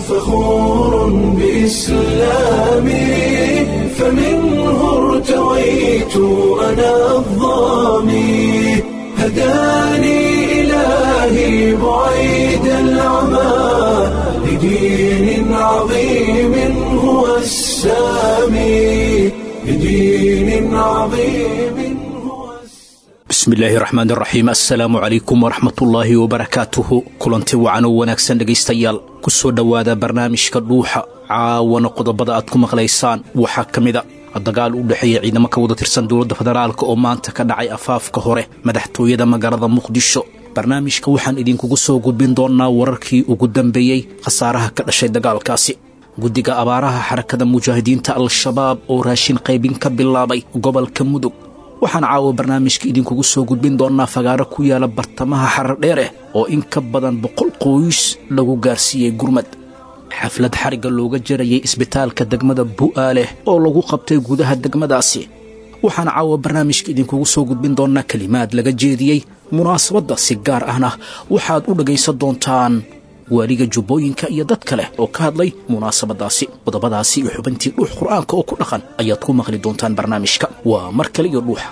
فخور بإسلامي فمنه ارتويت أنا الظامي هداني إلهي بعيد العمى لدين عظيم هو السامي لدين عظيم هو bismillaahi raxmaan raxiim assalaamu calaykum waraxmatullaahi wabarakaatuhu kulanti wacan oo wanaagsan dhegaystayaal ku soo dhowaada barnaamijka dhuuxa caawana qodobada aad ku maqlaysaan waxaa ka mida dagaal u dhexeeya ciidamo ka wada tirsan dowladda federaalk oo maanta ka dhacay afaafka hore madaxtooyada magaalada muqdisho barnaamijka waxaan idinkugu soo gudbin doonnaa wararkii ugu dambeeyey khasaaraha ka dhashay dagaalkaasi guddiga abaaraha xarakada mujaahidiinta al-shabaab oo raashin qaybin ka bilaabay gobolka mudug waxaan caawa barnaamijka idinkugu soo gudbin doonnaa fagaaro ku yaala bartamaha xarar dheereh oo in ka badan boqol qoys lagu gaarsiiyey gurmad xaflad xarigga looga jarayay isbitaalka degmada bu'aaleh oo lagu qabtay gudaha degmadaasi waxaan caawa barnaamijka idinkugu soo gudbin doonnaa kelimaad laga jeediyey munaasabadda si gaar ahna waxaad u dhagaysan doontaan waaliga jubbooyinka iyo dad kale oo ka hadlay munaasabadaasi qodobadaasi iyo xubintii dhuux qur'aanka oo ku dhaqan ayaad ku maqli doontaan barnaamijka waa mar kale iyo dhuuxa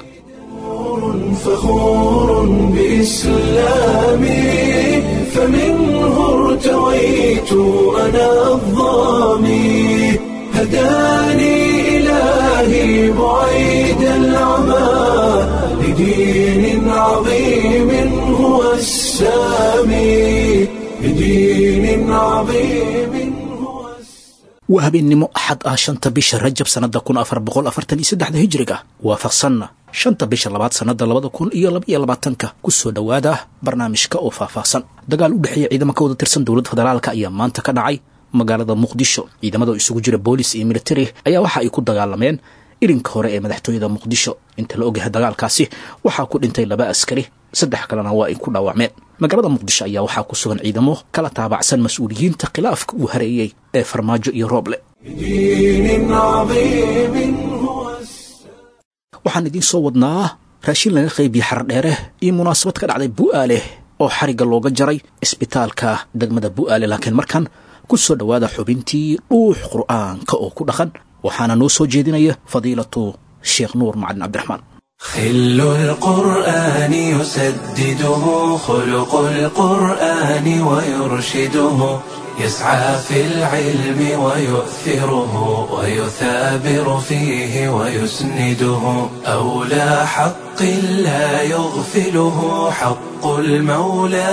فخور بإسلامي فمنه ارتويت أنا الظامي هداني إلهي بعيد العمى لدين عظيم هو السامي لدين عظيم هو السامي waa habeennimo axad ah shanta bisha rajab sannada kun afar boqol afartan iyo saddexda hijriga waafaqsanna shanta bisha labaad sannada labada kun iyo laba iyo labaatanka ku soo dhowaada barnaamijka oo faahfaahsan dagaal u dhexeeya ciidamo ka wada tirsan dowladda federaalka ayaa maanta ka dhacay magaalada muqdisho ciidamada oo isugu jira boolis iyo militari ayaa waxa ay ku dagaalameen irinka hore ee madaxtooyada muqdisho inta la ogyahay dagaalkaasi waxaa ku dhintay laba askari saddex kalena waa ay ku dhaawacmeen magaalada muqdisho ayaa waxaa ku sugan ciidamo kala taabacsan mas-uuliyiinta khilaafka uu hareeyey ee farmaajo iyo rooble لدين عظيم هو السامي waxaan idiin soo wadnaa raashin laga qaybiyey xardheere iyo munaasabad ka dhacday bu'aaleh oo xarigga looga jaray isbitaalka degmada bu'aale laakiin markan ku soo dhowaada xubintii dhuux qur'aanka oo ku dhaqan waxaana noo soo jeedinaya fadiilatu sheekh nuur macalin cabdiraxmaan خل القرآن يسدده خلق القرآن ويرشده يسعى في العلم ويؤثره ويثابر فيه ويسنده أولى حق لا يغفله حق المولى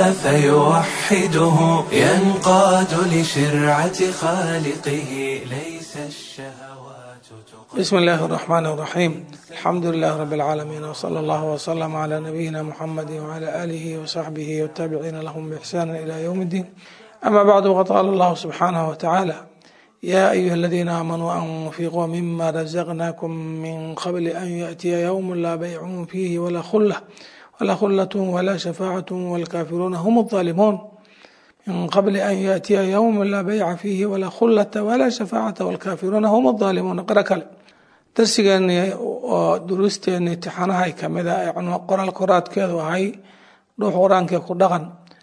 فيوحده ينقاد لشرعة خالقه ليس الشهوات تقدم بسم الله الرحمن الرحيم الحمد لله رب العالمين وصلى الله وسلم على نبينا محمد وعلى آله وصحبه والتابعين لهم بإحسان إلى يوم الدين أما بعد وقد قال الله سبحانه وتعالى يا أيها الذين آمنوا أنفقوا مما رزقناكم من قبل أن يأتي يوم لا بيع فيه ولا خلة ولا خلة ولا شفاعة والكافرون هم الظالمون من قبل أن يأتي يوم لا بيع فيه ولا خلة ولا شفاعة والكافرون هم الظالمون قرأ كلام darsigeeni oo duruusteeni imtixaanahay kamid a ee qoraal koraadkeedu ahay dhuux qur-aankee ku dhaqan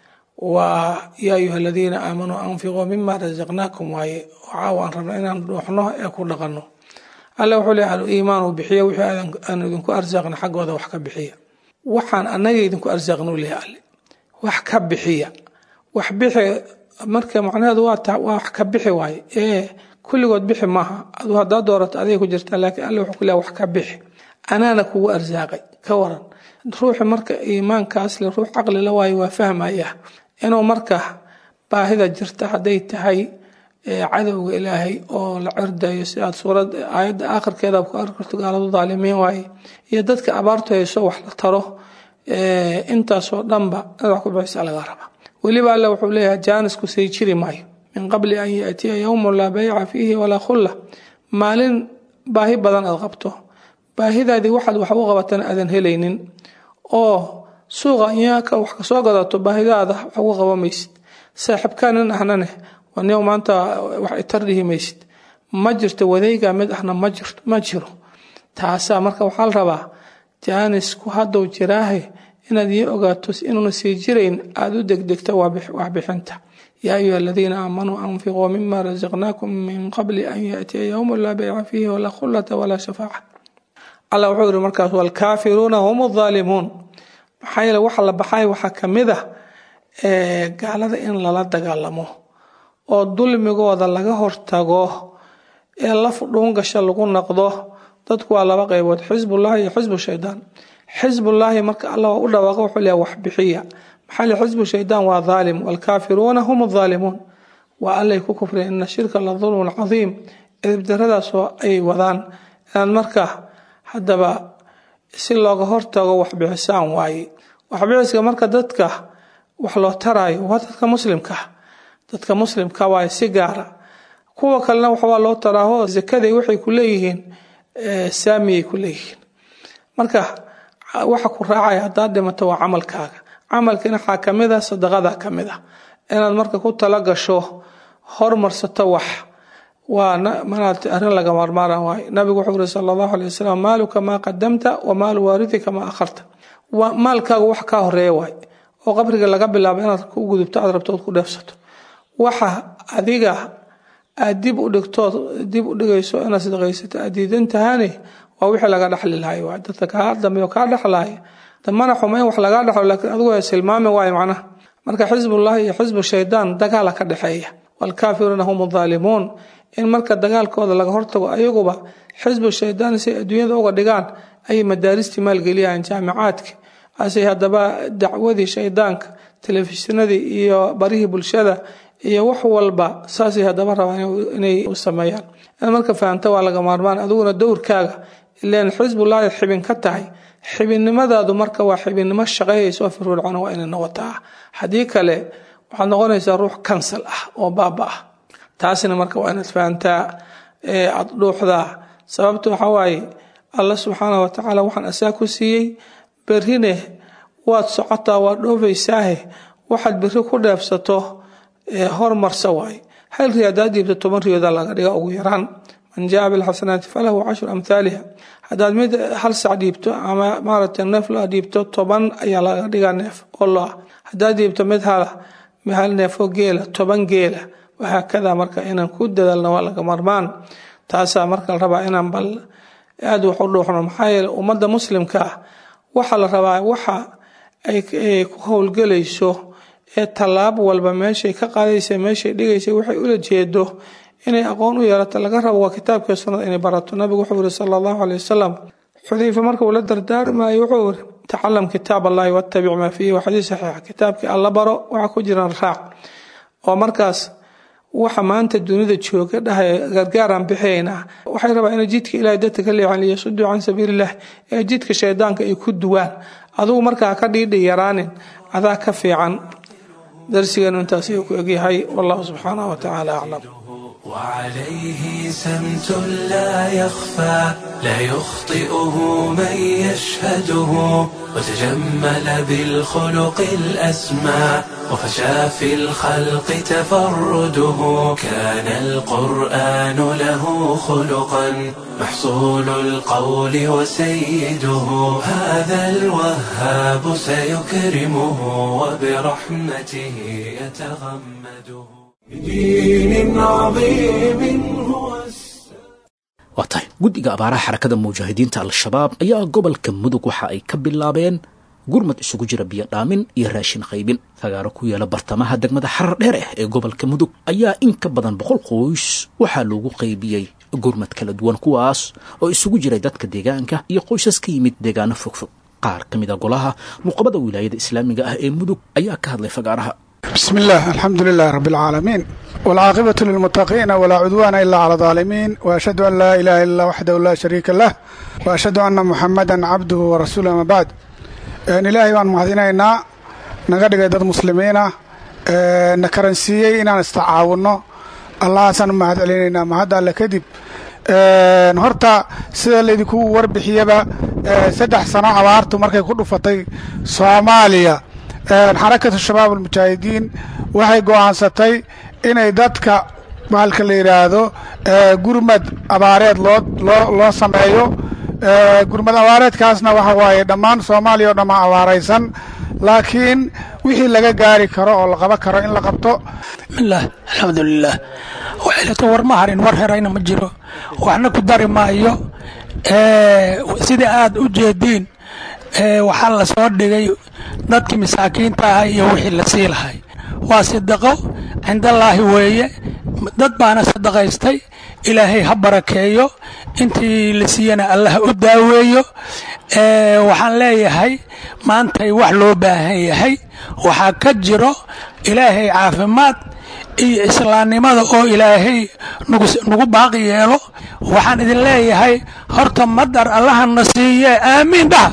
waa yaa ayuha aladiina aamanuu anfiquu mima rasaqnaakum waaye caawa aan rabna inaan dhuuxno ee ku dhaqanno alle wuxuu leeyahay al-iimaan uu bixiya wixii aan idinku arsaaqna xaggooda wax ka bixiya waxaan annaga idinku arsaaqna u leeyahay alle wax ka bixiya wax bixi marka macnaheedu waa wax ka bixi waaye ee kulligood bixi maaha aduu haddaa doorato aday ku jirtaa laakiin alle wuxuu ku leeyahay wax ka bixi anaana kugu arsaaqay ka waran ruuxi marka iimaankaas le ruux caqli la waayo waa fahmaya inuu marka baahida jirta hadday tahay cadowga ilaahay oo la cirdayo si aad suurad aayadda aakhirkeeda ku arki karto gaaladu daalimiin waaye iyo dadka abaartu hayso wax la taro intaasoo dhanba inaad wax ku bixisa laga raba weliba alle wuxuu leeyahay jaanisku say jiri maayo min qabli an yaatiya yowmun laa bayca fiihi walaa khulla maalin baahi badan aad qabto baahidaadii waxaad wax u qabatana aadan helaynin oo suuqa inyaaka wax kasoo gadato baahidaada wax ugu qaba maysid saaxiibkaanin ahnane nin maanta wax itar dhihi maysid ma jirto wadayga mid ahna ma jiro taasaa marka waxaa la rabaa jaanisku hadduu jiraahe inaad ii ogaato inuuna sii jirayn aada u degdegto waxbixinta yaa ayuha aladiina aamanuu anfiquu mima rasaqnaakum min qabli an yaأtiya ywm laa bayca fiihi walaa khulata walaa shafaaca allah wuxuu yihi markaas wاlkaafiruuna hum الظaalimuun maxaa yeele waxa la baxay waxaa kamid ah gaalada in lala dagaalamo oo dulmigooda laga hortago ee laf dhuungasha lagu noqdo dadku waa laba qeybood xisbullahi iyo xisbu shaydaan xisbullaahi marka alla u dhawaaqo wuxuu leeyahay wax bixiya maxaa le xisbu shaydaan waa dhaalim waalkaafiruuna hum adhaalimuun waa allay ku kufreen ina shirka la dulmun cadiim edibdaradaasoo ay wadaan inaad marka haddaba si looga hortago waxbixisaan waaye waxbixiska marka dadka wax loo taraayo waa dadka muslimka dadka muslimka waaye si gaara kuwa kalena waxbaa loo taraaho zakaday waxay ku leeyihiin saamiyay ku leeyihiin marka waxa ku raacaya haddaad dhimato waa camalkaaga camalkiina waxaa kamid a sadaqada kamid a inaad marka ku tala gasho hormarsato wax waa manaad arrin laga maarmaara waaye nabigu wuxuu yiri sala allahu alay wasalam maaluka maa qadamta wa maalu waaridika maa akharta maalkaagu wax kaa horeeya waaye oo qabriga laga bilaabo inaad ku gudubto aad rabto ood ku dheefsato waxa adiga aad dib u dhigtood dib u dhigayso inaad sadaqaysato aad diidan tahane waa wixii laga dhexli lahay waay dadka kaa dambeeyo kaa dhexlaya damana xuma in wax lagaa dhexlo laakiin adigu waa silmaami waayo macnaha marka xisbullahi iyo xisbu shaydaan dagaala ka dhexeeya waalkaafiruuna hum adhaalimuun in marka dagaalkooda laga hortago ayaguba xisbu shaydaan si adduunyada uga dhigaan ayay madaaristii maalgeliyaan jaamicaadka asay haddaba dacwadii shaydaanka telefishinadii iyo barihii bulshada iyo wax walba saasay haddaba rabaan inay u sameeyaan in marka fahamta waa laga maarmaan adiguna dowrkaaga ileen xisbullahi xibin ka tahay xibinnimadaadu marka waa xibinnimo shaqeeyaysa oo firfircoon waa inay noqotaa haddii kale waxaad noqonaysaa ruux kansal ah oo baaba ah taasina marka waa inaad fahamtaa aad dhuuxdaa sababta waxaa waaye alla subxaana wa tacaala waxaan asaa ku siiyey berrine waad socotaa waad dhoofaysaahe waxaad berri ku dheefsato hormarsa waaye hal ri haddaad dhiibto toban riyooda laga dhiga ugu yaraan man jaa bilxasanaati falahu cashru amhaaliha haddaad mid hal sac dhiibto ama maaragtay neef lo dhiibto toban ayaa laga dhigaa neef oo lo ah haddaad dhiibto mid hala hal neefoo geela toban geela wahaakada marka inaan ku dadaalno waa laga marmaan taasaa marka la rabaa inaan bal aada wax u dhuuxno maxaa yeele ummadda muslimka ah waxaa la rabaa waxa ay ku howlgelayso ee tallaab walba meeshay ka qaadaysa meeshay dhigaysa waxay ula jeedo inay aqoon u yeelato laga rabo waa kitaabkii sunnada inay barato nabigu wuxuu yiri sala allahu caley wasalam xudayfa marka uu la dardaarmayo wuxuu yiri tacalam kitaab allahi wattabic maa fiihi waa xadiis saxiixa kitaabkii alla baro waxa ku jiran raac oo markaas waxa maanta dunida jooga dhahay gargaaraan bixinaynaa waxay rabaa inay jidka ilahay dadka ka leexan liyasuduu can sabiiliillah ee jidka shaydaanka ay ku duwaan adugu markaa ka dhiidhi yaraanin adaa ka fiican darsigeenu intaas ayuu ku egyahay wallahu subxaanahu wa tacaala aclam وعليه سمت لا يخفى لا يخطئه من يشهده وتجمل بالخلق الأسمى وفشى في الخلق تفرده كان القرآن له خلقا محصول القول وسيده هذا الوهاب سيكرمه وبرحمته يتغمده بدين عظيم هو waa tahay guddiga abaaraha xarakada mujaahidiinta al-shabaab ayaa gobolka mudug waxa ay ka bilaabeen gurmad isugu jira biyo dhaamin iyo raashin qaybin fagaaro ku yaala bartamaha degmada xarar dheer ah ee gobolka mudug ayaa in ka badan boqol qoys waxaa loogu qaybiyey gurmad kala duwan kuwaas oo isugu jiray dadka deegaanka iyo qoysas ka yimid deegaano fogfog qaar ka mid a golaha nuqabada wilaayada islaamiga ah ee mudug ayaa ka hadlay fagaaraha بسم الله الحمد لله رب العالمين والعاقبة للمتقين ولا عدوان إلا على الظالمين وأشهد أن لا إله إلا الله وحده لا شريك له وأشهد أن محمدا عبده ورسوله ما بعد إن إلهي بان مهدينينا نغدغ دad muslimiina na karansiiyey inaan istacaawuno allahaasaan u mahad celinaynaa mahadda alle kadib horta sida laydinku warbixiyaba saddex sano abaartu markay ku dhufatay soomaaliya xarakatu shabaab almujaahidiin waxay go'aansatay inay dadka bahalka la yidhaahdo gurmad abaareed loo loo loo sameeyo gurmad abaareedkaasna waxa waaye dhammaan soomaaliya oo dhamma abaaraysan laakiin wixii laga gaari karo oo la qaban karo in la qabto bismillaah alxamdulilaah waxaylata war ma harin war herayna ma jiro waxna ku dari maayo sida aad u jeediin waxaa la soo dhigay dadkii masaakiinta ah iyo wixii la sii lahay waa sidaqo cindallaahi weeye dad baana sadaqaystay ilaahay ha barakeeyo intii la siiyana allah u daaweeyo waxaan leeyahay maantay wax loo baahan yahay waxaa ka jiro ilaahay caafimaad iyo islaamnimada oo ilaahay nagu baaqi yeelo waxaan idin leeyahay horta madar allahana siiye aamiin dhaha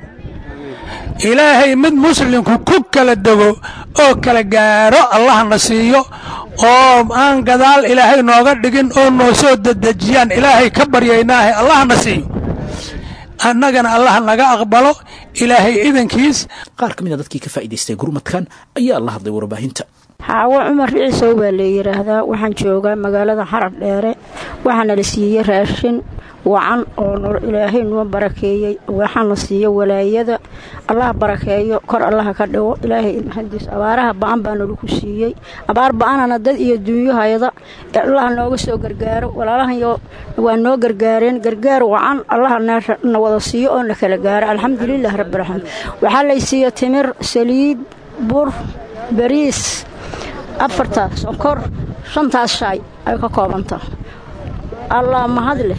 ilaahay mid muslimku ku kala dego oo kala gaaro allahna siiyo oo aan gadaal ilaahay nooga dhigin oo noo soo dedejiyaan ilaahay ka baryaynaahe allahna siiyo annagana allah naga aqbalo ilaahay idankiis qaar ka mid a dadkii ka faa'idaystay gurmadkan ayaa la hadlay warbaahinta xaawo cumar ciisow baa la yidhaahdaa waxaan joogaa magaalada xarab dheere waxaana la siiyey raashin wacan oo ilaahay noo barakeeyey waxaana siiyo walaayada allah barakeeyo kor allaha ka dhigo ilaahay mahadiis abaaraha ba-an baana lagu siiyey abaar ba-anana dad iyo duunyahayda allaha nooga soo gargaaro walaalahayo waa noo gargaareen gargaar wacan allaha na wada siiyo oo na kala gaaro alxamdulilah rabbilcaalamiin waxaa lay siiya timir saliid bur bariis afartaas sonkor shantaas shaay ay ka koobanta allah mahad leh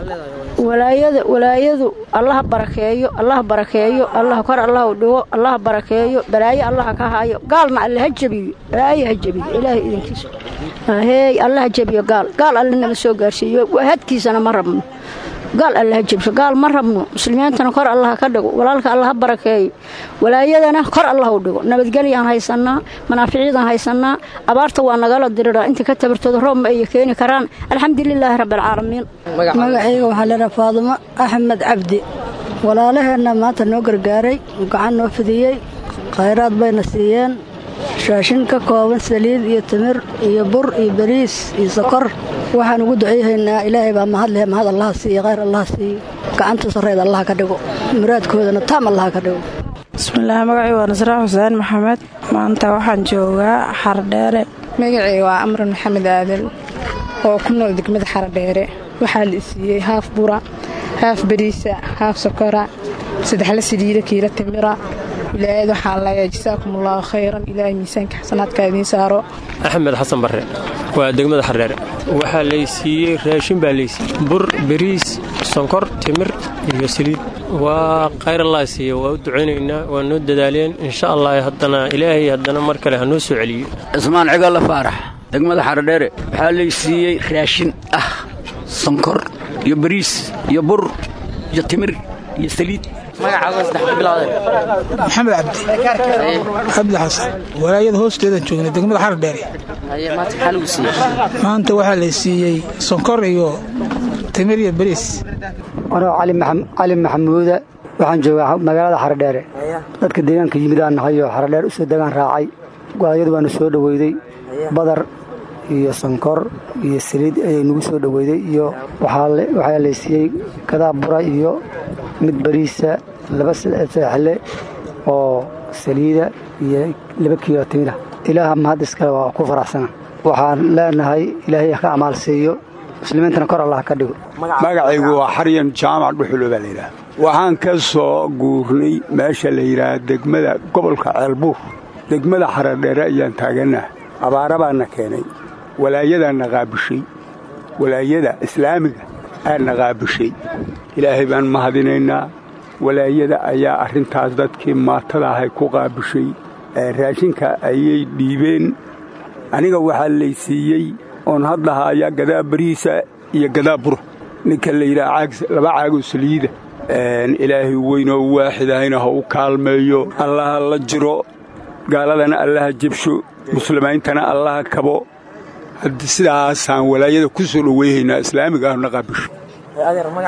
walaayada walaayadu allaha barakeeyo allaha barakeeyo allah kor allah u dhigo allaha barakeeyo balaayo allaha ka haayo gaalna alle ha jebiyo balaayo ha jebiyo ilaahay idinkiisa heey alla ha jebiyo gaal gaal alle nama soo gaarsiiyo hadkiisana ma rabno gaal alle ha jebsho gaal ma rabno muslimiintana kor allaha ka dhigo walaalka alla ha barakeeyo walaayadana kor allah u dhigo nabadgelyaan haysanaa manaaficiidaan haysanaa abaarta waa nagala diriraa inta ka tabartooda roob ma ay keeni karaan alxamdulilaahi rabbialcaalamiin magacayga waxaa leedaha faadumo axmed cabdi walaalaheenna maanta noo gargaaray gacan noo fidiyey khayraad bayna siiyeen raashin ka kooban saliid iyo timir iyo bur iyo bariis iyo sokor waxaan ugu duceyhaynaa ilaahay baa mahad leh mahad allaha siiyo khayr allaha siiyo gacanta sarreed allaha ka dhigo muraadkoodana taam allaha ka dhigo bismillaah magacii waa nasraa xuseen maxamed maanta waxaan joogaa xardheere magacii waa amran maxamed aadan oo ku nool degmada xardheere waxaa la isiiyey haaf bura haaf bariisa haaf sokora saddexla saliida kiila timira wilaayad waxaan leeyahay jasaakum allaahu khayran ilaahay miisaanka xasanaadka idiin saaro axmed xasan barre waa degmada xardheere waxaa laysiiyey raashin baa laysiiyey bur bariis sonkor timir iyo saliid waa khayr allah siiye waa u ducaynaynaa waa noo dadaaleen insha allah haddana ilaahay haddana mar kale ha noo soo celiyo cismaan cigaalla faarax degmada xardheere waxaa laysiiyey raashin ah sonkor iyo bariis iyo bur iyo timir iyo saliid maxamed cabdi cabdi xasan walaayada hoosteedaan joognay degmada xar dheere maanta waxaa la siiyey sonkor iyo timir iyo bariis anoo cali maxamuuda waxaan joogaa magaalada xaradheere dadka deegaanka yimid aan nahay oo xaradheer usoo degaan raacay walaayadu waanu soo dhoweyday badar iyo sonkor iyo saliid ayay nagu soo dhoweyday iyo waxaa laysiiyey gadaa bura iyo mid bariisa laba seexle oo saliida iyo laba kiilo timida ilaaha mahad iskale waa ku faraxsana waxaan leenahay ilaahay ka amaal siiyo muslimiintana kor allah ka dhigo magacaygu waa xaryan jaamac dhuxulo baa layidhaha waxaan ka soo guurnay meesha la yidhaah degmada gobolka ceelbuur degmada xaradheere ayaan taagannaha abaara baana keenay walaayadaanna qaabishay walaayada islaamiga aadna qaabishay ilaahay baan mahadinaynaa walaayada ayaa arrintaas dadkii maatada ahay ku qaabishay raashinka ayay dhiibeen aniga waxaa laysiiyey oon hadlahaaya gadaa bariisa iyo gadaa bura ninka la yidhaha laba caagoo saliida ilaahay weynoo waaxidahayna ha u kaalmeeyo allaha la jiro gaaladana allaha jebsho muslimiintana allaha kabo sidaasaan walaayada ku soo dhoweyhaynaa islaamiga ahna qaabisho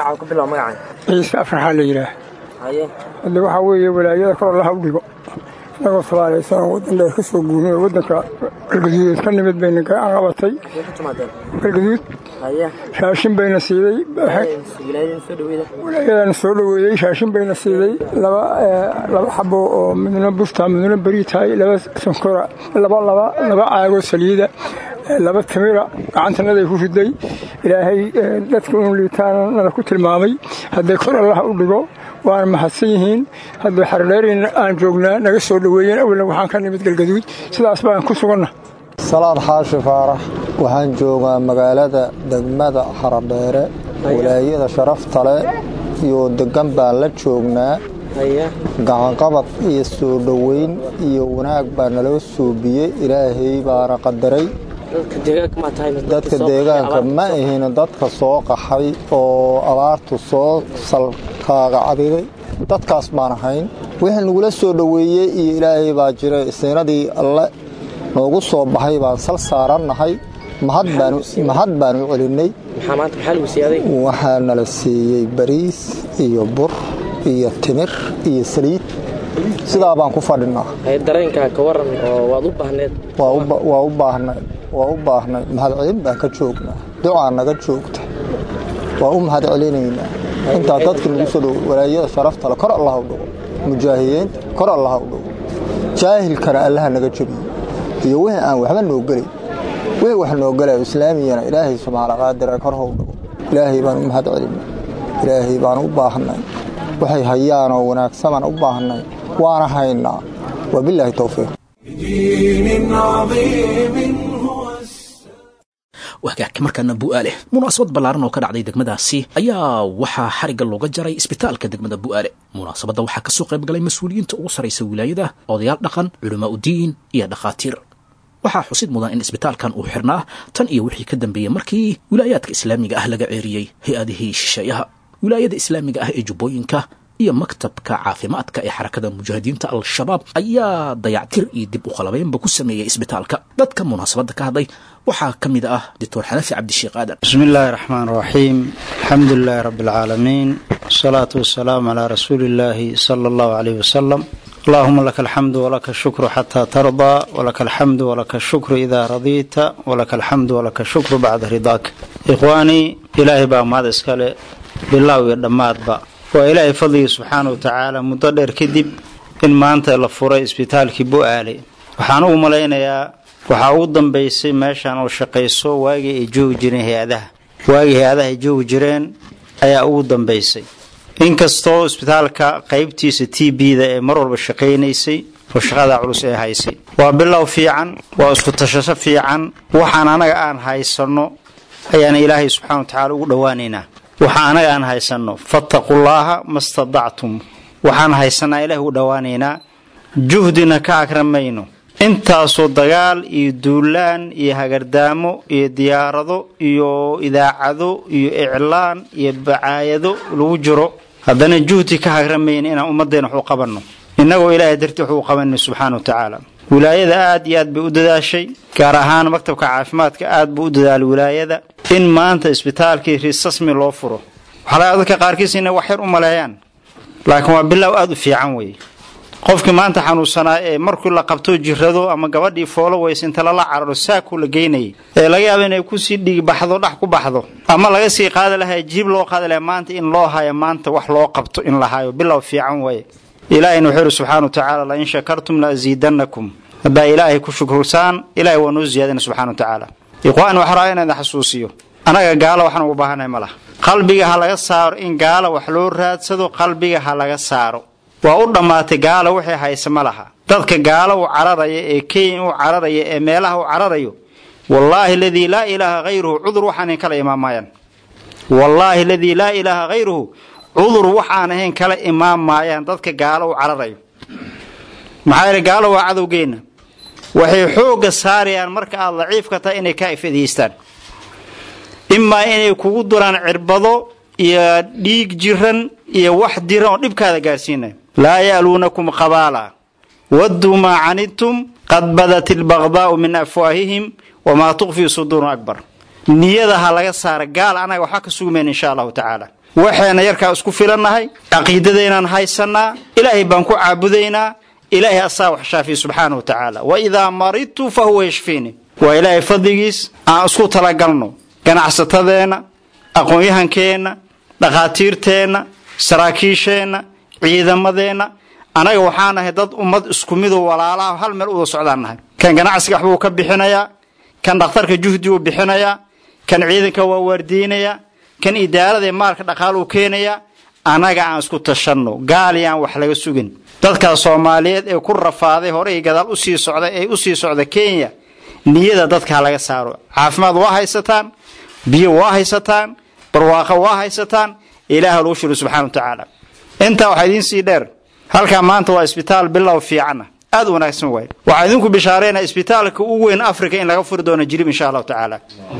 ciise afraxaa la yidhaah hadde waxaa weeye walaayada kor allaha u dhigo inagoo sabaalaysanoo waddan dheer ka soo guurnay oo waddanka galgaduudeed ka nimid bayna gacan qabatay galgaduud shaashin bayna siiday wilaayadana soo dhoweeyey shaashin bayna siiday laba xabo oo midna busta midna beri tahay laba sonkora laba laba laba caagoo saliida laba timira gacantanaday ku riday ilaahay dadka unu liitaana nada ku tilmaamay hadday kor allaha u dhigo waana mahadsan yihiin hadday xardheerin aan joognaa naga soo dhoweeyeen awalna waxaan ka nimid galgaduud sidaas baan ku suganna salaad xaashi faarax waxaan joogaa magaalada degmada xaradheere walaayada sharafta leh iyo degan baan la joognaa gacanqabad iyo soo dhoweyn iyo wanaag baa naloo suubiyey ilaahay baana qadaray dadka deegaanka ma ahina dadka soo qaxay oo abaartu soo salkaaga cabiday dadkaas baan ahayn wixii nagula soo dhoweeyey iyo ilaahay baa jira siinadii alle noogu soo baxay baan sal saarannahay mahad baan u celinnay waxaa nala siiyey bariis iyo bur iyo timir iyo saliid sidaa baan ku fadhinaa waa u baahnay waa u baahnay mahadcelin baan ka joognaa ducaa naga joogta waa u mahad celinaynaa intaa dadka nagu soo dhow walaayada sharaftale kor allaha u dhigo mujaahidiinta kor allaha u dhigo jaahilkana allaha naga jabiyo iyo wixii aan waxba noo gelayn wixii wax noo gelayo islaamiyana ilaahay subxaana qaadira kor how dhigo ilaahay baan u mahad celinay ilaahay baan u baahnay waxay hayaanoo wanaagsamaan u baahnay waana haynaa wabilaahi towfiiq wagaagka markaana bu'aale munaasabad ballaaran oo ka dhacday degmadaasi ayaa waxaa xarigga looga jaray isbitaalka degmada bu'aale munaasabadda waxaa ka soo qayb galay mas-uuliyiinta ugu sarraysa wilaayada odayaal dhaqan culamaa udiin iyo dhakhaatiir waxaa xusid mudan in isbitaalkan uu xirnaa tan iyo wixii ka dambeeyey markii wilaayaadka islaamiga ah laga ceeriyey hay-adihii shisheeyaha wilaayada islaamiga ah ee jubbooyinka iyo maktabka caafimaadka ee xarakada mujaahidiinta al-shabaab ayaa dayactir iyo dib u qalabeynba ku sameeyey isbitaalka dadka munaasabadda ka hadlay waxaa ka mid ah doctor xanafi cabdisheekh aadan bismi illaahi raxmaan raxiim alxamdu lilaahi rabbi alcaalamiin wasalaatu wasalaamu calaa rasuuli illaahi sala allahu caleyh wasalam allahuma laka alxamdu walaka ashukru xataa tardaa walaka alxamdu walaka ashukru idaa radiita walaka alxamdu walaka ashukru bacda ridaaka ikhwaanii ilaahay baa mahad iskale bilaaw iyo dhammaadba waa ilaahay fadligii subxaana wa tacaala muddo dheer kadib in maanta la furay isbitaalkii bu-aale waxaan ugu malaynayaa waxaa ugu dambaysay meeshan oo shaqayso waagii ay joogi jireen hay-adaha waagii hay-adaha ay joogi jireen ayaa ugu dambaysay inkastoo isbitaalka qaybtiisa t b-da ee mar walba shaqaynaysay oo shaqada culus ee haysay waa bilow fiican waa isku tashasho fiican waxaan anaga aan haysanno ayaan ilaahay subxana wa tacaala ugu dhowaanaynaa waxaa anaga aan haysanno fattaqullaaha ma stadactum waxaan haysanaa ilaah ugu dhowaanaynaa juhdina ka akramayno intaasoo dagaal iyo duulaan iyo hagardaamo iyo diyaarado iyo idaacado iyo iclaan iyo bacaayado lagu jiro haddana juhdi ka hagramayna inaan ummaddeena wax u qabanno innagoo ilaahay dartii wax u qabanay subxaana wa tacaala wilaayada aad iyo aad bay u dadaashay gaar ahaan maktabka caafimaadka aad buu u dadaalay wilaayada in maanta isbitaalkii risasmi loo furo waxaa laga dadka qaarkiis inay wax yar u maleeyaan laakiin waa bilow aad u fiican weeye qofkii maanta xanuunsanaa ee markii la qabto jirrado ama gabadhii foolo weysa inta lala cararo saakuu la geynayay ee laga yaaba inay kusii dhigi baxdo dhax ku baxdo ama laga sii qaadi lahaa jiib loo qaadi lahaa maanta in loo hayo maanta wax loo qabto in la hayo bilow fiican weeye ilaahayna wuxuu yidhi subxaana wa tacaala lain shakartum la asiidannakum haddaa ilaahay ku shukrursaan ilahay waa noo ziyaadina subxana wa tacaala ikhwaan waxaa rabaa inaan xasuusiyo anaga gaalo waxaan ugu baahanay ma laha qalbiga ha laga saaro in gaala wax loo raadsado qalbiga ha laga saaro waa u dhammaatay gaala wixii hayse ma laha dadka gaalo u cararaya ee kenya u cararaya ee meelaha u cararayo wallaahi aladii laa ilaaha hayruhu cudur waxaanan kala imaamaayaan wallaahi aladii laa ilaaha hayruhu cudur waxaan ahayn kala imaan maayaan dadka gaalo u cararayo maxaa yeele gaalo waa cadowgeenna waxay xoogga saarayaan marka aad daciifka tahay inay kaa ifadaystaan imaa inay kugu duraan cirbado iyo dhiig jiran iyo wax diran oo dhibkaada gaarsiinaya laa ya'luunakum qabaala wadduu maa canidtum qad badat ilbaqdaa'u min afwaahihim wamaa tukfii suduurun akbar niyada ha laga saara gaal anaga waxba ka sugmayna insha allahu tacaala waxayna yarkaa isku filannahay caqiidadaynaan haysannaa ilaahay baan ku caabudaynaa ilaahay asaa wax shaafiya subxaana wa tacaala wa idaa maridtu fa huwa yashfiini waa ilaahay fadligiis aan isku talagalno ganacsatadeenna aqoon-yahankeenna dhakhaatiirteenna saraakiisheenna ciidamadeenna annaga waxaan nahay dad ummad isku midoo walaalaha hal meel uda socdaan nahay kan ganacsiga waxbuu ka bixinayaa kan dhakhtarka juhdi uu bixinayaa kan ciidanka waa waardiinayaa kan idaarada ee maalka dhaqaaluu keenayaa annaga aan isku tashanno gaali aan wax laga sugin dadka soomaaliyeed ee ku rafaaday horey gadaal usii socda ee usii socda kenya niyada dadka ha laga saaro caafimaad waa haysataan biyo waa haysataan barwaaqo waa haysataan ilaah lagu shiro subxana wa tacaala intaa waxaa idiin sii dheer halkaa maanta waa isbitaal bilow fiicana aad u wanaagsan waay waxaa idinku bishaareynaa isbitaalka ugu weyn africa in laga furi doono jirib insha allahu tacaala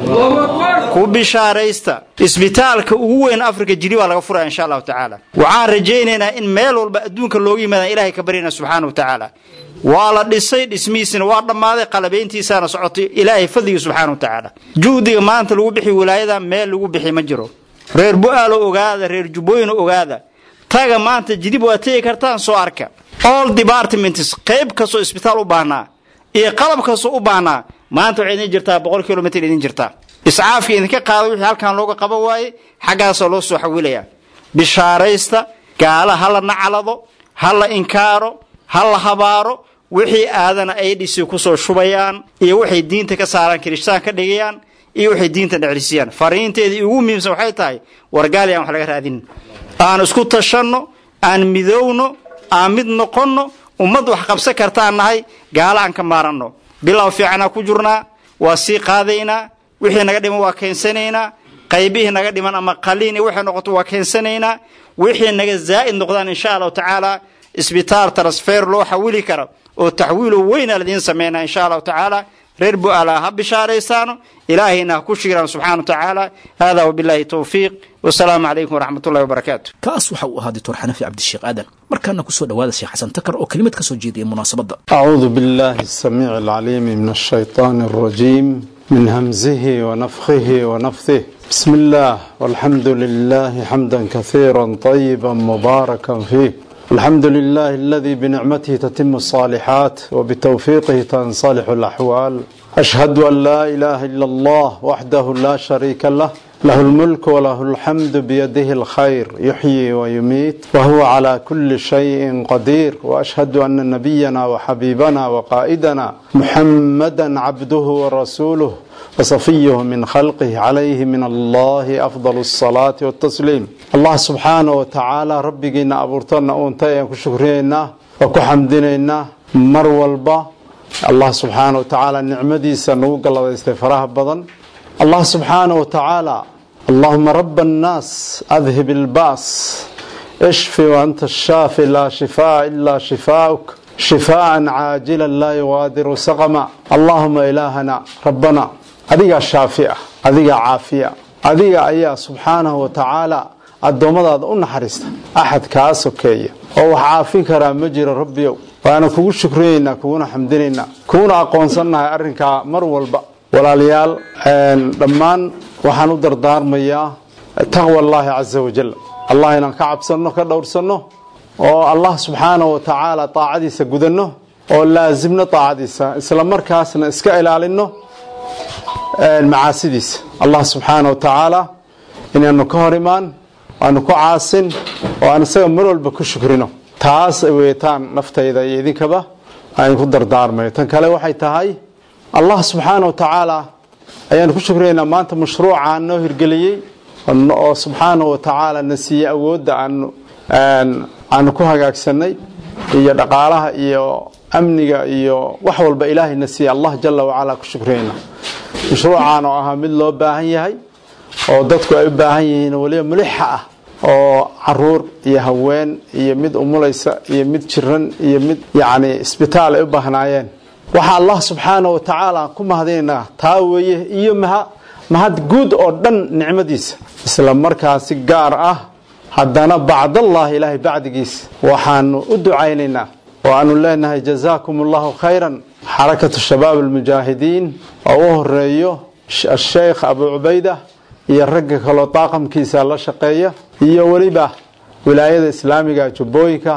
ku bishaaraysta isbitaalka ugu weyn africa jiribaa laga furaya insha allahu tacaala waxaan rajaynaynaa in meel walba adduunka looga yimaadaan ilahay ka baryana subxaana wa tacaala waa la dhisay dhismihiisina waa dhammaaday qalabayntiisaana socotay ilaahay fadligii subxaana wa tacaala juhdiga maanta lagu bixi wilaayada meel lagu bixi ma jiro reer bu-aalo ogaada reer jubbooyina ogaada taga maanta jidib waa tegi kartaan soo arka all departments qayb kastoo isbitaal u baahnaa iyo qalab kastoo u baahnaa maanta waxay idin jirtaa boqol kilomitr idin jirtaa iscaafka idinka qaada wixii halkan looga qaban waaye xaggaasoo loo soo xawilaya bishaaraysta gaala ha la nacalado ha la inkaaro ha la habaaro wixii aadana ay dhisi kusoo shubayaan iyo waxay diinta ka saaraan kirishtaan ka dhigayaan iyo waxay diinta dheclisiyaan fariinteedii ugu muhiimsan waxay tahay wargaali aan wax laga raadin aan isku tashanno aan midowno aan mid noqonno ummad wax qabsan kartaan nahay gaala aan ka maaranno bilow fiicanaa ku jirnaa waa sii qaadaynaa wixii naga dhiman waa keensanaynaa qaybihii naga dhiman ama qaliin waxay noqoto waa keensanaynaa wixii naga zaa'id noqdaan insha allahu tacaala isbitaal transfer loo xawili karo oo taxwiilo weyna ladiin sameynaa insha allahu tacaala reer bu-aala ha bishaaraysaano ilaahayna ha ku shiraan subxana wa tacaala hada wabillahi towfiiq wasalaamu calaykum waraxmat ullahi wabarakaatu kaas waxa uu ahaa doctor xanafi cabdisheekh aadan markaana kusoo dhawaada sheekh xasan takar oo kelimad ka soo jeediyay munaasabadda أعوذ بالله السميع العليم من الشيطان الرجيم من همزه ونفخه ونفثه بسم الله والحمد لله حمدا كثيرا طيبا مباركا فيه الحمد لله الذي بنعمته تتم الصالحات وبتوفيقه تنصلح الأحوال أشهد أن لا إله إلا الله وحده لا شريك له له الملك وله الحمد بيده الخير يحيي ويميت وهو على كل شيء قدير وأشهد أن نبينا وحبيبنا وقائدنا محمدا عبده ورسوله وصفيه من خلقه عليه من الله أفضل الصلاة والتسليم الله سبحانه وتعالى ربنا أبورتنا أونتين كشكرينا وكحمدنا مر والبا الله سبحانه وتعالى نعمدي سنوق الله استفراه بضن الله سبحانه وتعالى اللهم رب الناس أذهب الباس اشفي وأنت الشافي لا شفاء إلا شفاؤك شفاء عاجلا لا يغادر سقما اللهم إلهنا ربنا adigaa shaafi ah adigaa caafiya adiga ayaa subxaanahu wa tacaala addoommadaada u naxariista axad kaa sokeeya oo wax caafin karaa ma jiro rabbiyow waana kugu shukriyeynaa kuguna xamdinaynaa kuguna aqoonsannahay arrinkaa mar walba walaalayaal dhammaan waxaan u dardaarmayaa taqwa allaahi casa wajal allah inaan ka cabsanno ka dhowrsanno oo allah subxaanahu wa tacaala taacadiisa gudanno oo laasimno taacadiisa isla markaasna iska ilaalinno macaasidiisa allah subxaana wa tacaala inaanu ka hor imaan aanu ku caasin oo aan isaga mar walba ku shukrino taas ay weetaan naftayda iyo idinkaba aan ku dardaarmayo tan kale waxay tahay allah subxaana wa tacaala ayaanu ku shukriyaynaa maanta mashruucaan noo hirgeliyey oo subxaana wa tacaala na siiyey awoodda aanu aanu ku hagaagsanay iyo dhaqaalaha iyo amniga iyo wax walba ilaahay na siiyey allah jala wacalaa ku shukriyayna mashruucaan oo ahaa mid loo baahan yahay oo dadku ay u baahan yihiin weliba mulixa ah oo caruur iyo haween iyo mid umulaysa iyo mid jiran iyo mid yacni isbitaal ay u baahnaayeen waxaa allah subxaana wa tacaala ku mahadinaynaa taa weeye iyo maha mahad guud oo dhan nicmadiisa isla markaa si gaar ah haddana bacdallahi ilaahay bacdigiisa waxaanu u ducaynaynaa oo aanu leenahay jazaakum allahu khayran xarakatu shabaab almujaahidiin oo u horeeyo asheykh abu cubayda iyo ragga kaloo daaqamkiisa la shaqeeya iyo weliba wilaayada islaamiga jubbooyinka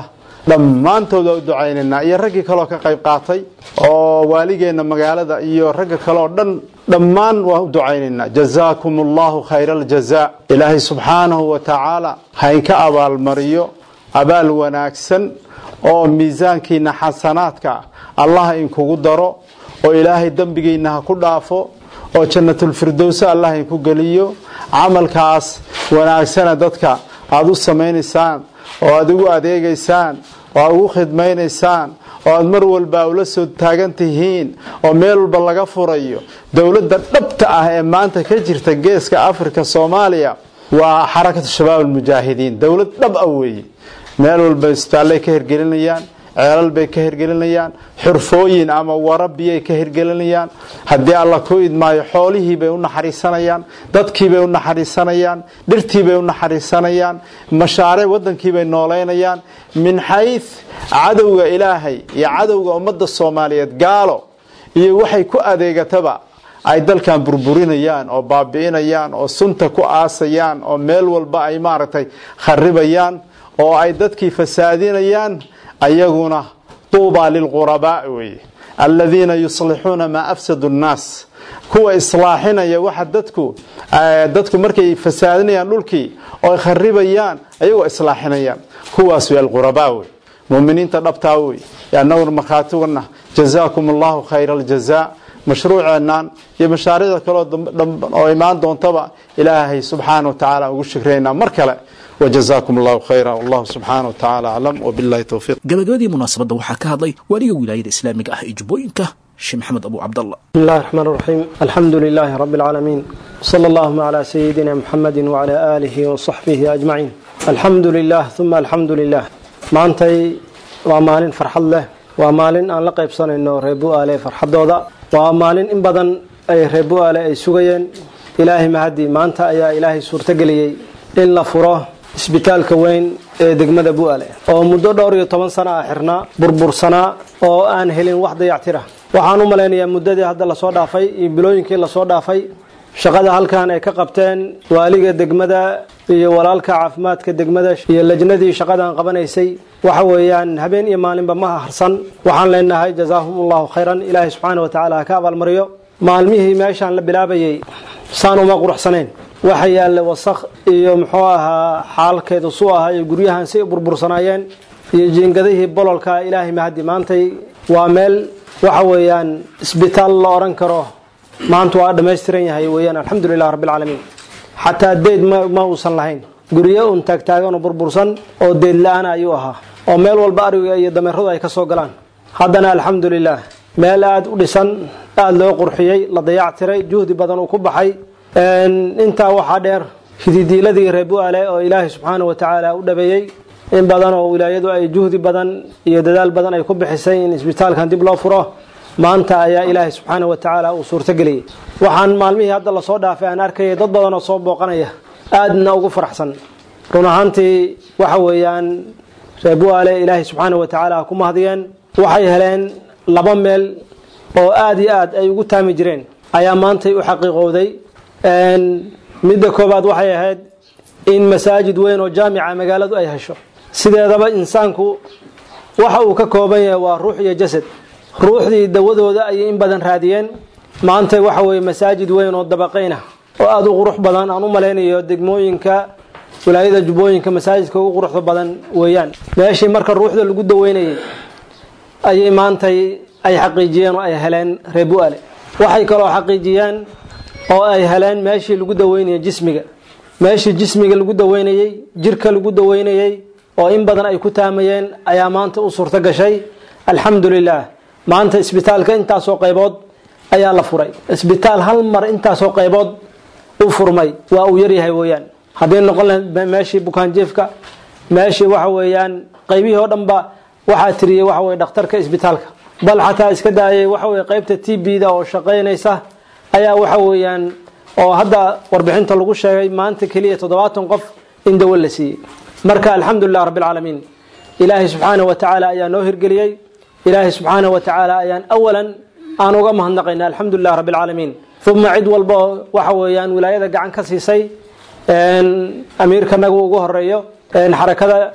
dhammaantood waa u ducaynaynaa iyo raggii kaloo ka qayb qaatay oo waaligeenna magaalada iyo ragga kale oo dhan dhammaan waa u ducaynaynaa jazaakum allahu khayra aljazaa ilaahay subxaanahu wa tacaala haynka abaalmariyo abaal wanaagsan oo miisaankiina xasanaadka allah inkugu daro oo ilaahay dembigiina ha ku dhaafo oo jannatulfirdowse allah inku geliyo camalkaas wanaagsana dadka aada u samaynaysaan oo aada ugu adeegaysaan oo aad ugu khidmaynaysaan oo aad mar walba ula soo taagan tihiin oo meel walba laga furayo dowladda dhabta ah ee maanta ka jirta geeska afrika soomaaliya waa xarakatu shabaab almujaahidiin dowlad dhab ah weeye meel walba isbitaallay ka hirgelinayaan ceelal bay ka hirgelinayaan xurfooyin ama warabiyay ka hirgelinayaan haddii alla ku idmaayo xoolihii bay u naxariisanayaan dadkii bay u naxariisanayaan dhirtii bay u naxariisanayaan mashaariic wadankii bay nooleynayaan min xayd cadowga ilaahay iyo cadowga ummadda soomaaliyeed gaalo iyo waxay ku adeegataba ay dalkan burburinayaan oo baabi'inayaan oo sunta ku aasayaan oo meel walba ay maaragtay kharibayaan oo ay dadkii fasaadinayaan ayaguna tuubaa lilqurabaa weeye aladiina yuslixuuna maa afsadu nnaas kuwa islaaxinaya waxa dadku dadku markay fasaadinayaan dhulkii oo ay kharibayaan ayagoo islaaxinayaan kuwaas wey alqurabaa wey muminiinta dhabtaa wey annaguna markhaatiguna jazaakum allahu khayra aljazaa mashruuceennan iyo mashaariicda kaleo oo imaan doontaba ilaahay subxaana wa tacaala ugu shukreynaa mar kale wjazaakum allahu khayra wallahu subxaana wa tacaala aclam wabillahi towfiiq gabagabadii munaasabadda waxaa ka hadlay waaliga wilaayada islaamiga ah ee jubbooyinka sheekh maxamed abu cabdallah بسم الله الرحمن الرحيم الحمد لله رب العالمين صلى اللهم على سيدنا محمد وعلى آله وصحبه أجمعين الحمد لله ثم الحمد لله maantay waa maalin farxad leh waa maalin aan la qaybsanayno reer bu-aale farxadooda waa maalin in badan ay reer bu-aale ay sugayeen ilaahay mahadi maanta ayaa ilaahay suurtageliyey in la furo isbitaalka weyn ee degmada bu-aale oo muddo dhowr iyo toban sano ah xirnaa burbursanaa oo aan helin wax dayactira waxaan u malaynayaa muddadii hadda lasoo dhaafay iyo bilooyinkii lasoo dhaafay shaqada halkan ay ka qabteen waaliga degmada iyo walaalka caafimaadka degmada iyo lajnadii shaqadan qabanaysay waxa weeyaan habeen iyo maalinba ma harsan waxaan leenahay jazaahum allahu khayran ilaahay subxaana wa tacaala ha ka abaalmariyo maalmihii meeshaan la bilaabayay saan uma quruxsanayn waxa yaalla wasakh iyo muxuu ahaa xaalkeedu suu ahaa iyo guryahan si burbursanaayeen iyo jiingadihii bololka ilaahay mahadi maantay waa meel waxa weeyaan isbitaal la odhan karo maanta waa dhammaystiran yahay weeyaan alxamdulilah rabbilcaalamiin xataa deyd ma uusan lahayn guryo un taagtaagan oo burbursan oo deyd la-aana ayuu ahaa oo meel walba ariga iyo dameeradu ay ka soo galaan haddana alxamdulilah meel aada u dhisan aada loo qurxiyey la dayactiray juhdi badan uu ku baxay intaa waxaa dheer hididiiladii reer bu-aale oo ilaahay subxaana wa tacaala u dhabeeyey in badan oo wilaayadu ay juhdi badan iyo dadaal badan ay ku bixisay in isbitaalkan dib loo furo maanta ayaa ilaahay subxaana wa tacaala uu suurtageliyey waxaan maalmihii hadda lasoo dhaafay aan arkayay dad badan oo soo booqanaya aadna ugu faraxsan run ahaantii waxa weeyaan reer bu-aale ilaahay subxaana wa tacaala ku mahadiyeen waxay heleen laba meel oo aada iyo aad ay ugu taami jireen ayaa maantay u xaqiiqowday midda koobaad waxay ahayd in masaajid weyn oo jaamica magaaladu ay hesho sideedaba insaanku waxa uu ka kooban yahay waa ruux iyo jasad ruuxdii dawadooda ayay in badan raadiyeen maanta waxa weeye masaajid weyn oo dabaqayna oo aada u qurux badan aan u malaynayo degmooyinka wilaayada jubbooyinka masaajidka ugu quruxda badan weeyaan meeshii marka ruuxda lagu daweynayay ayay maantay ay xaqiijiyeen oo ay heleen reer bu-aale waxay kaloo xaqiijiyeen oo ay heleen meeshii lagu daweynayay jismiga meeshii jismiga lagu daweynayey jirka lagu daweynayey oo in badan ay ku taamayeen ayaa maanta u suurto gashay alxamdulilah maanta isbitaalka intaasoo qaybood ayaa la furay isbitaal hal mar intaasoo qaybood u furmay waa uu yaryahay weeyaan haddii noqon lahayd meeshii bukaanjiifka meeshii waxa weeyaan qaybihii oo dhanba waxaa tiriyey waxa weye dhakhtarka isbitaalka bal xataa iska daayay waxa weye qaybta t b da oo shaqaynaysa ayaa waxa weeyaan oo hadda warbixinta lagu sheegay maanta keliya toddobaatan qof in dawo la siiyey marka alxamdulilah rabbilcaalamiin ilaahay subxaana wa tacaala ayaa noo hirgeliyey ilaahay subxaana wa tacaala ayaan awalan aan uga mahadnaqayna alxamdulilah rabbilcaalamiin uma cid walba oo waxa weeyaan wilaayada gacan ka siisay amiirkanagu ugu horeeyo xarakada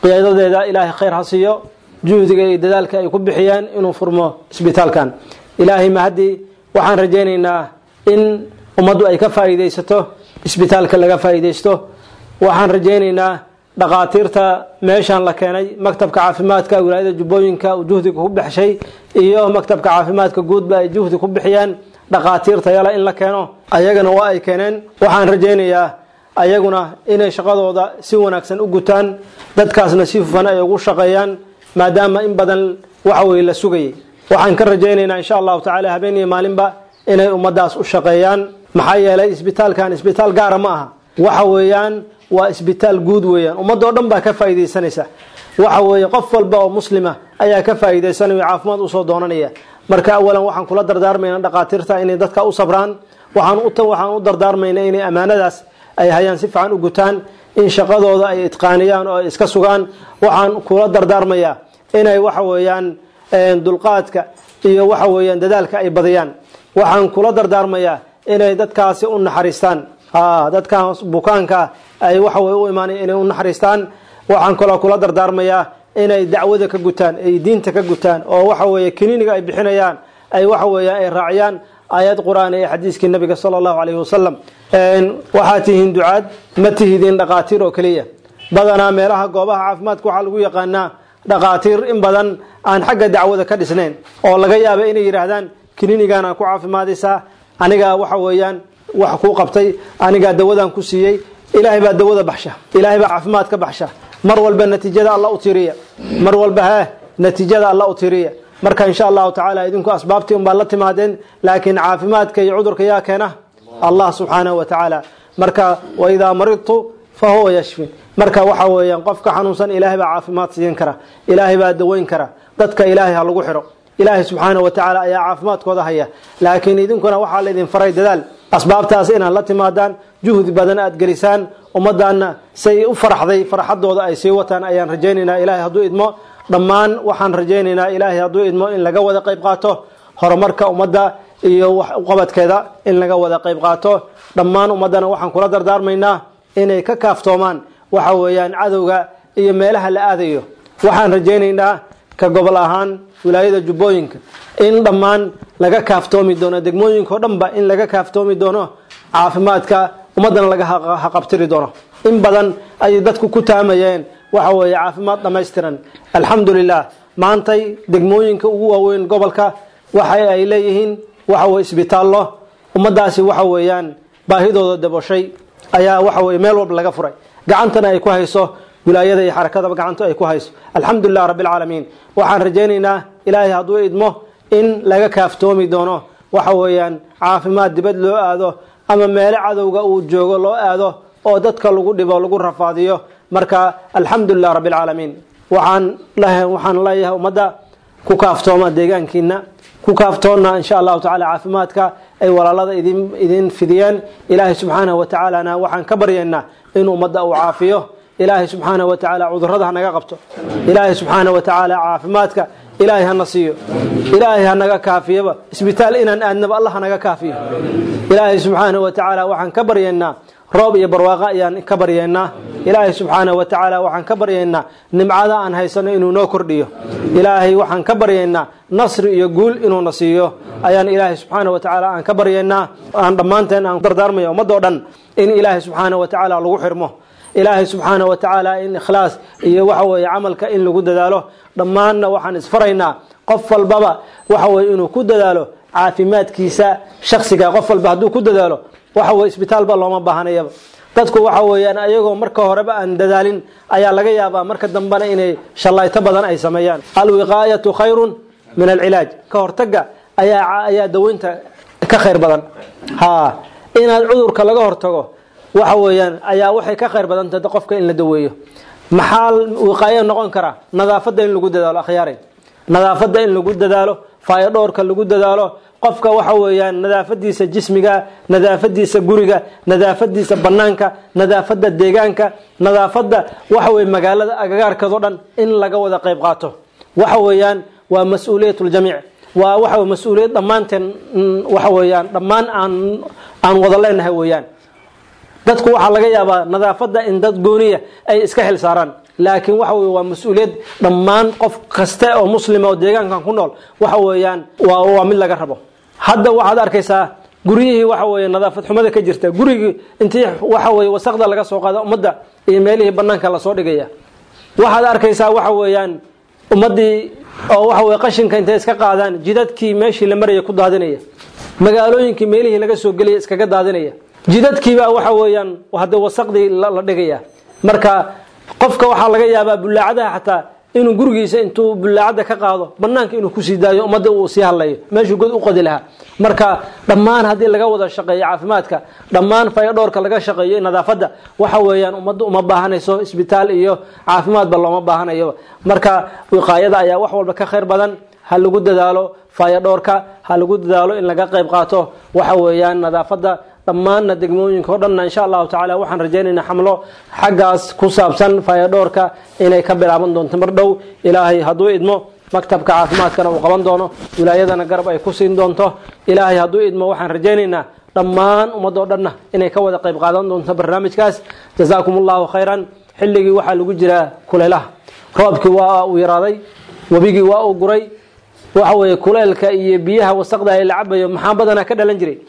qiyaadadeeda ilaahay khayr ha siiyo juhdiga iyo dadaalka ay ku bixiyeen inuu furmo isbitaalkan ilaahay mahadii waxaan rajaynaynaa in ummaddu ay ka faa'iidaysato isbitaalka laga faa'iidaysto waxaan rajaynaynaa dhaqaatiirta meeshaan la keenay maktabka caafimaadka wilaayada jubbooyinka uu juhdiga ku baxshay iyo maktabka caafimaadka guudba ay juhdi ku bixiyeen dhaqaatiirta yala in la keeno ayagana waa ay keeneen waxaan rajaynayaa ayaguna inay shaqadooda si wanaagsan u gutaan dadkaasna si hufan ay ugu shaqeeyaan maadaama in badan waxa weye la sugayay waxaan ka rajaynaynaa insha allahu tacala habeen iyo maalinba inay ummadaas u shaqeeyaan maxaa yeelay isbitaalkan isbitaal gaara ma aha waxa weeyaan waa isbitaal guud weeyaan ummadoo dhan baa ka faa'iidaysanaysa waxa weeye qof walba oo muslima ayaa ka faa'iidaysanaya caafimaad usoo doonanaya marka awalan waxaan kula dardaarmayna dhaqaatiirta inay dadka u sabraan waxaan u waxaan u dardaarmayna inay ammaanadaas ay hayaan si fiican u gutaan in shaqadooda ay itqaaniyaan oo ay iska sugaan waxaan kula dardaarmayaa inay waxa weeyaan dulqaadka iyo waxa weeyaan dadaalka ay badiyaan waxaan kula dardaarmayaa inay dadkaasi u naxariistaan dadkan bukaanka ay waxa weye u imaanay inay u naxariistaan waxaan kaloo kula dardaarmayaa inay dacwada ka gutaan ay diinta ka gutaan oo waxa weeye kiniiniga ay bixinayaan ay waxa weeyaan ay raaciyaan aayad qur-aan ee xadiiskii nabiga sala allahu calayhi wasalam waxaa tihiin ducaad ma tihidiin dhaqaatiir oo keliya badanaa meelaha goobaha caafimaadka waxaa lagu yaqaanaa dhaqaatiir in badan aan xagga dacwada ka dhisnayn oo laga yaaba inay yidhaahdaan kiniinigaana ku caafimaadaysaa anigaa waxa weeyaan wax kuu qabtay anigaa dawadan ku siiyey ilaahay baa dawada baxsha ilaahay baa caafimaad ka baxsha mar walba natiijada alla u tiriya mar walba hee natiijada alla u tiriya marka insha allahu tacaala idinku asbaabtii unbaa la timaadeen laakiin caafimaadka iyo cudurka yaa keena allah subxaanahu wa tacaala marka waidaa maridtu fa huwa yashfin marka waxa weeyaan qofka xanuunsan ilaahay baa caafimaad siin kara ilaahay baa daweyn kara dadka ilaahay ha lagu xidho ilaahay subxaanahu wa tacaala ayaa caafimaadkooda haya laakiin idinkuna waxaa laydin faray dadaal asbaabtaas inaad la timaadaan juhdi badan aad gelisaan ummaddaanna say u faraxday farxadooda ay sii wataan ayaan rajaynaynaa ilaahay hadduu idmo dhammaan waxaan rajaynaynaa ilaahay hadduu idmo in laga wada qayb qaato horumarka ummadda iyo wax uqabadkeeda in laga wada qayb qaato dhammaan ummaddana waxaan kula dardaarmaynaa inay ka kaaftoomaan waxa weeyaan cadowga iyo meelaha la aadayo waxaan rajaynaynaa ka gobol ahaan wilaayada jubbooyinka in dhammaan laga kaaftoomi doono degmooyinka o dhanba in laga kaaftoomi doono caafimaadka ummaddana laga haqabtiri doono in badan ayay dadku ku taamayeen waxa weeye caafimaad dhammaystiran alxamdulilah maantay degmooyinka ugu waaweyn gobolka waxa ay leeyihiin waxa weye isbitaallo ummadaasi waxa weeyaan baahidooda daboshay ayaa waxa weye meel walba laga furay gacantana ay ku hayso wilaayada iyo xarakadaba gacanto ay ku hayso alxamdulilah rabbi alcaalamiin waxaan rajaynaynaa ilaahay hadduu idmo in laga kaaftoomi doono waxa weeyaan caafimaad dibad loo aado ama meelo cadowga uu joogo loo aado oo dadka lagu dhibo lagu rafaadiyo marka alxamdulilah rabbi alcaalamiin waxaan waxaan leeyahay ummadda ku kaaftooma deegaankiina ku kaaftoonna insha allahu tacala caafimaadka ay walaalada idin idin fidiyeen ilaahay subxaanahu wa tacaalana waxaan ka baryaynaa in ummadda uu caafiyo ilaahay subxaanahu wa tacaala cudurrada hanaga qabto ilaahay subxaanahu wa tacaala caafimaadka ilaahay hana siiyo ilaahay hanaga kaafiyaba isbitaal inaan aadnaba allah hanaga kaafiyo ilaahay subxaanahu wa tacaala waxaan ka baryaynaa roob iyo barwaaqo ayaan ka baryaynaa ilaahay subxaanahu wa tacaala waxaan ka baryaynaa nimcada aan haysano inuu noo kordhiyo ilaahay waxaan ka baryaynaa nasri iyo guul inuuna siiyo ayaan ilaahay subxaanahu wa tacaala aan ka baryaynaa aan dhammaanteen aan dardaarmaya ummadoo dhan in ilaahay subxaanahu wa tacaala lagu xirmo ilaahay subxaanahu wa tacaala in ikhlaas iyo waxa weeye camalka in lagu dadaalo dhammaanna waxaan isfaraynaa qof walbaba waxa weye inuu ku dadaalo caafimaadkiisa shaksiga qof walba hadduu ku dadaalo waxa weye isbitaalba looma baahanayaba dadku waxa weeyaan ayagoo marka horeba aan dadaalin ayaa laga yaabaa marka dambena inay shallayto badan ay sameeyaan alwiqaayatu khayrun min alcilaaj ka hortaga ayaa ayaa daweynta ka khayr badan ha inaad cudurka laga hortago waxa weeyaan ayaa waxay ka khayr badan tahay qofka in la daweeyo maxaa wiqaayo noqon kara nadaafadda in lagu dadaalo akhyaare nadaafadda in lagu dadaalo faayo dhowrka lagu dadaalo qofka waxa weeyaan nadaafadiisa jismiga nadaafadiisa guriga nadaafadiisa banaanka nadaafada deegaanka nadaafada waxa weye magaalada agagaarkeedoo dhan in laga wada qayb qaato waxa weeyaan waa mas-uuliyat ljamiic waa waxa mas-uuliyad dhammaanteen waxa weeyaan dhammaan aan aan wada leenahay weeyaan dadku waxaa laga yaabaa nadaafadda in dad gooniya ay iska xil saaraan laakiin waxa weye waa mas-uuliyad dhammaan qof kaste oo muslima oo deegaankan ku nool waxa weeyaan waa waa mid laga rabo hadda waxaad arkaysaa guryihii waxa weeye nadaafad xumada ka jirta gurigii intii waxa weeye wasaqda laga soo qaada ummadda iyo meelihii banaanka lasoo dhigaya waxaad arkaysaa waxa weeyaan ummaddii oo waxa weye qashinka intay iska qaadaan jidadkii meeshii la maraya ku daadinaya magaalooyinkii meelihii laga soo gelaya iskaga daadinaya jidadkiibaa waxa weeyaan hadda wasaqdii la dhigaya marka qofka waxaa laga yaabaa bulaacadaha xataa inuu gurigiisa intuu bulaacada ka qaado banaanka inuu kusii daayo ummadda uu sii hadlayo meeshuu god u qodi lahaa marka dhammaan haddii laga wada shaqeeyo caafimaadka dhammaan fayadhoorka laga shaqeeyo nadaafadda waxa weeyaan ummadda uma baahanayso isbitaal iyo caafimaadba looma baahanayo marka wiqaayada ayaa wax walba ka khayr badan ha lagu dadaalo fayadhoorka ha lagu dadaalo in laga qayb qaato waxa weeyaan nadaafadda dhammaanna degmooyinka o dhanna insha allahu tacala waxaan rajaynaynaa xamlo xaggaas ku saabsan fayadhoorka inay ka bilaaban doonto mar dhow ilaahay hadduu idmo maktabka caafimaadkana uu qaban doono wilaayadana garab ay ku siin doonto ilaahay hadduu idmo waxaan rajaynaynaa dhammaan ummadoo dhanna inay ka wada qayb qaadan doonto barnaamijkaas jazaakum allahu khayran xilligii waxaa lagu jiraa kulaylaha roobkii waa uu yaraaday webigii waa uu guray waxa weeye kuleelka iyo biyaha wasaqda ay la cabayo maxaa badanaa ka dhalan jiray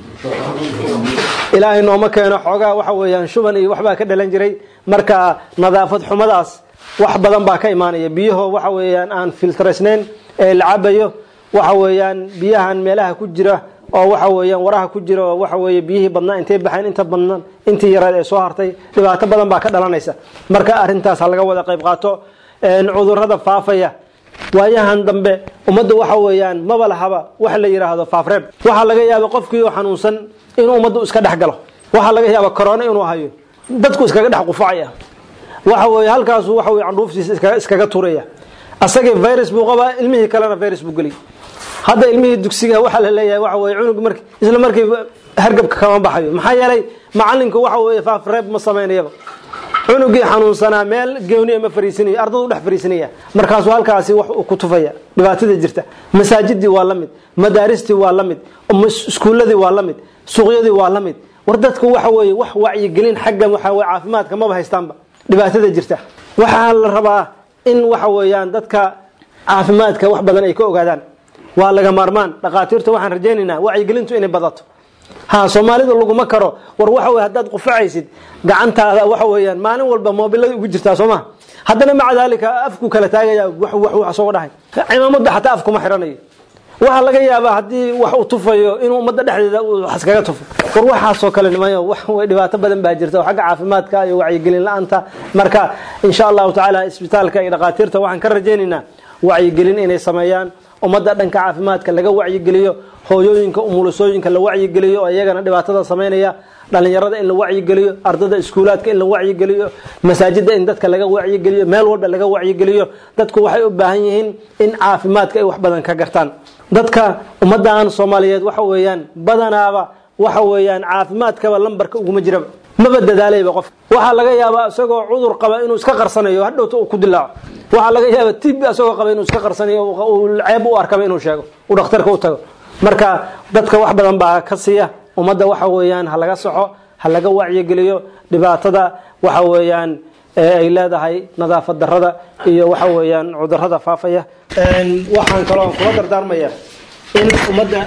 ilaahay nooma keeno xoogaa waxa weeyaan shuban iyo waxbaa ka dhalan jiray marka nadaafad xumadaas wax badan baa ka imaanaya biyaho waxa weeyaan aan filtraysnayn ee la cabayo waxa weeyaan biyahan meelaha ku jira oo waxa weeyaan waraha ku jira oo waxa weeye biyihii badnaa intay baxeen inta badnaan intii yaraad ee soo hartay dhibaato badan baa ka dhalanaysa marka arrintaas ha laga wada qayb qaato cudurrada faafaya waayahan dambe ummadda waxa weeyaan maba lahaba wax la yidhaahdo faafreeb waxaa laga yaaba qofkii oo xanuunsan inuu ummaddu iska dhex galo waxaa laga yaaba corona inuu hayo dadku iskaga dhex qufacaya waxa weeye halkaasu waxa weye candhuuftiisa iskaga iskaga turaya asagii virus buu qabaa ilmihii kalena virus buu geliy hadda ilmihii dugsiga waxaa la leeyahay waxa weye cunug mark isla markii hargabka kama baxayo maxaa yeelay macalinku waxa weeye faafreeb ma samaynayaba cunugii xanuunsanaa meel gooni ma fariisinayo ardadu dhex fariisinaya markaasuu halkaasi wax uu ku tufaya dhibaatada jirta masaajidii waa la mid madaaristii waa la mid iskuuladii waa la mid suuqyadii waa la mid war dadku waxa weeye wax wacyigelin xagga waxa weye caafimaadka maba haystaanba dhibaatada jirta waxaa la rabaa in waxa weeyaan dadka caafimaadka wax badan ay ka ogaadaan waa laga maarmaan dhakhaatiirta waxaan rajaynaynaa wacyigelintu inay badato ha soomaalida laguma karo war waxa wey haddaad qufacaysid gacantaada waxa weeyaan maalin walba moobilada ugu jirtaa soo maha haddana maca daalika afku kala taagaya wax wax soo dhahay cimaamada xataa afkuma xiranayo waxaa laga yaabaa haddii wax uu tufayo inuu ummadda dhexdeeda wax iskaga tufo war waxaasoo kale nimayo wax way dhibaato badan baa jirta oo xagga caafimaadka iyo wacyigelin la-aanta marka insha allahu tacaala isbitaalka iyo dhakhaatiirta waxaan ka rajaynaynaa wacyigelin inay sameeyaan ummadda dhanka caafimaadka laga wacyigeliyo hooyooyinka umulusooyinka la wacyigeliyo oo iyagana dhibaatada samaynaya dhalinyarada in la wacyigeliyo ardada iskuulaadka in la wacyigeliyo masaajida in dadka laga wacyigeliyo meel walba laga wacyigeliyo dadku waxay u baahan yihiin in caafimaadka ay wax badan ka gartaan dadka ummadan soomaaliyeed waxa weeyaan badanaaba waxa weeyaan caafimaadkaba lambarka uguma jiraba maba dadaalayba qof waxaa laga yaabaa isagoo cudur qaba inuu iska qarsanayo hadhowta uu ku dilaaco waxaa laga yaaba tib isagoo qaba inuu iska qarsanayo uu ceeb u arkaba inuu sheego uu dhakhtarka u tago marka dadka wax badan baa ka siiya ummadda waxa weeyaan ha laga soxo ha laga wacyigeliyo dhibaatada waxa weeyaan ay leedahay nadaafad darada iyo waxa weeyaan cudurada faafaya waxaan kaloo kula dardaarmaya in ummadda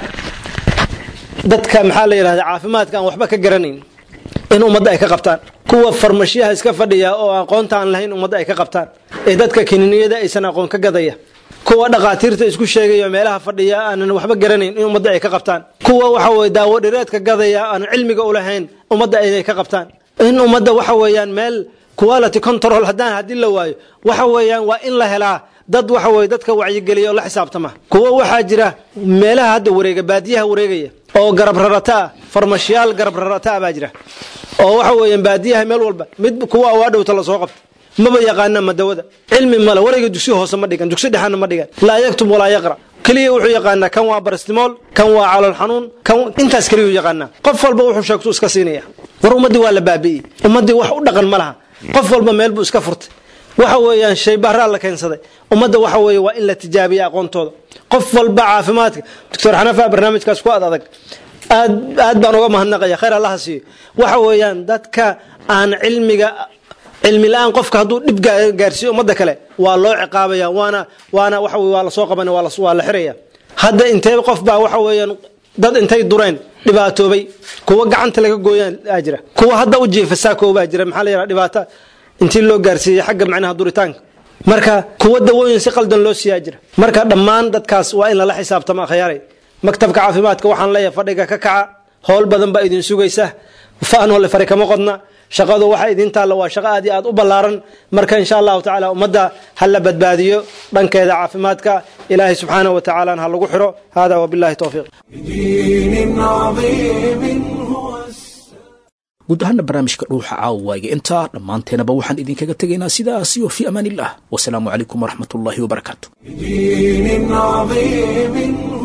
dadka maxaa la yidhahda caafimaadka aan waxba ka garanayn in ummadda ay ka qabtaan kuwa farmashiyaha iska fadhiya oo aqoonta aan lahayn ummadda ay ka qabtaan ee dadka kininiyada aysan aqoon ka gadaya kuwa dhakhaatiirta isku sheegaya meelaha fadhiya aanan waxba garanayn in ummadda ay ka qabtaan kuwa waxa weye daawo dhireedka gadaya aan cilmiga u lahayn ummadda inay ka qabtaan in ummadda waxa weeyaan meel quality control haddaan haddii la waayo waxa weeyaan waa in la helaa dad waxa weye dadka wacyigeliya oo la xisaabtama kuwa waxaa jira meelaha hadda wareega baadiyaha wareegaya oo garab rarata ah farmashiyaal garab rarata ah baa jira oo waxa weeyaan baadiyaha meel walba mid kuwa waa dhowta lasoo qabta maba yaqaana madawada cilmi male warayga dugsi hoose ma dhigan dugsi dhexana ma dhigan laa yaktub walaa yaqra keliya wuxuu yaqaanaa kan waa barastimool kan waa calool xanuun kan intaas keliyuu yaqaanaa qof walba wuxuu sheegtu iska siinaya war ummaddii waa la baabi'iyey ummaddii wax u dhaqan ma laha qof walba meel buu iska furtay waxa weeyaan shay baraa la keensaday ummadda waxa weeye waa in la tijaabiya aqoontooda qof walba caafimaadka doctor xanafa barnaamijkaas ku ad adag aad aad baan uga mahadnaqaya khayr allaha siiyo waxa weeyaan dadka aan cilmiga cilmi la-aan qofka hadduu dhib gaarsiiyo ummadda kale waa loo ciqaabaya waana waana waxa weye waa lasoo qabanaya waa la- waa la xiraya hadda intee qof baa waxa weeyaan dad intay dureen dhibaatoobay kuwa gacanta laga gooyaan aa jira kuwa hadda u jiifa saakoo baa jira maxaa la yidhaha dhibaata intii loo gaarsiiyey xagga macnaha duritaanka marka kuwa dawooyin si qaldan loo siiyaa jira marka dhammaan dadkaas waa in lala xisaabtama akhyaaray maktabka caafimaadka waxaan leeyahay fadhiga ka kaca howl badan baa idin sugaysa faanole fari kama qodna shaqadu waxa idin taalla waa shaqo aad iyo aad u ballaaran marka insha allahu tacaala ummadda ha la badbaadiyo dhankeeda caafimaadka ilaahay subxaanahu wa tacaalana ha lagu xiro hada wabillahi towfiiq دين عظيم هو guud ahaana barnaamijka dhuuxa caawaaga intaa dhammaanteenaba waxaan idinkaga tegaynaa sidaas iyo fi amaan illah wasalaamu calaykum waraxmat ullaahi wabarakaatu دين عظيم